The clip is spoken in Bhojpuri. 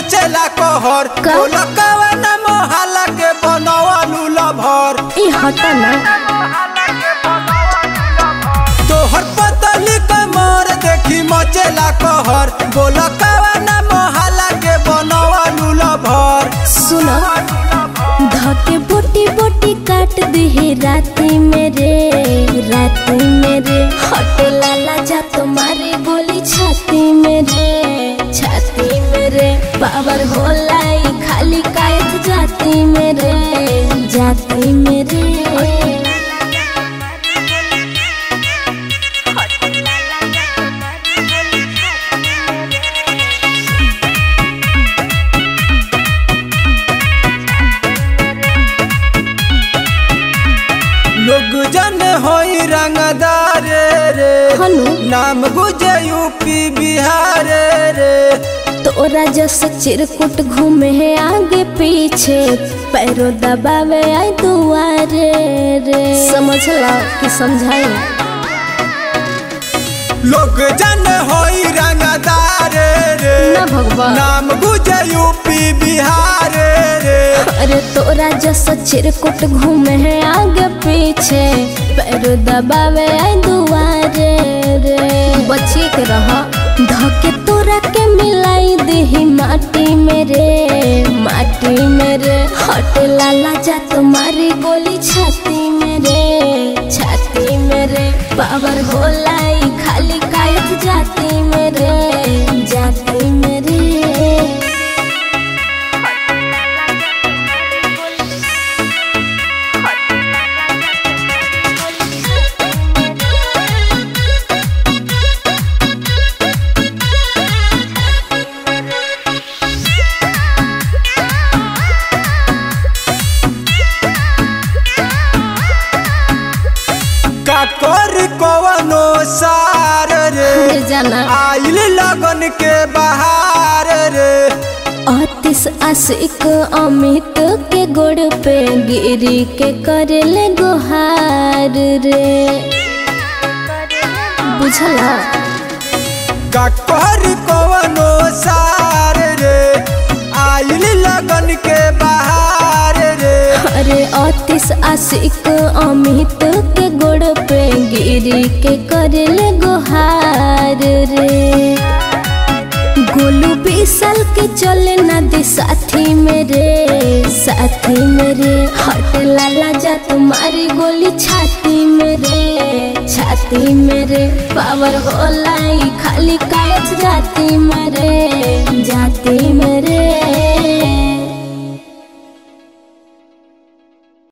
मचेला कहर का? बोल कवन मोहल्ला के बनवलू लभर ई हटा ना तोहर पतली कमर देखी मचेला कहर बोल कवन मोहल्ला के बनवलू लभर सुनो धके बोटी बोटी काट दिहे राती मेरे राती मेरे हटे लाला जा तुम्हारे गोली छाती मेरे छाती मेरे पावर होला ई खाली कायत जाती मेरे जाती मेरे लोग जन होई रंगदार रे हनु नाम गुजे यूपी बिहार रे तोरा जस चिरकुट घूमे है आगे पीछे पैरों दबावे आई दुआरे रे समझ ला कि समझाई लोग जन होई रंगदार रे ना भगवान नाम गुजे यूपी बिहार रे अरे तोरा जस चिरकुट घूमे है आगे पीछे पैरों दबावे आई दुआरे रे बची के रह धके तोरा के मिलाई दही माटी मेरे माटी मेरे हट लाला जा तुम्हारी गोली छाती मेरे छाती मेरे पावर होला ई खाली कायत जाती मेरे जाती मेरे का कर कवनो सार रे फिर जाना आइल लगन के बहार रे आतिश आशिक अमित के गोड़ पे गिरी के करेले गुहार रे बुझला का कर कवनो सार रे आइल लगन के बहार रे अरे आतिश आशिक अमित के गोड़ पे गिरी के करेले गुहार रे गोलू बीसल के चले ना दे साथी मेरे साथी मेरे हट लाला जा तुम्हारी गोली छाती मेरे छाती मेरे पावर होला ई खाली कायच जाती मेरे जाती मेरे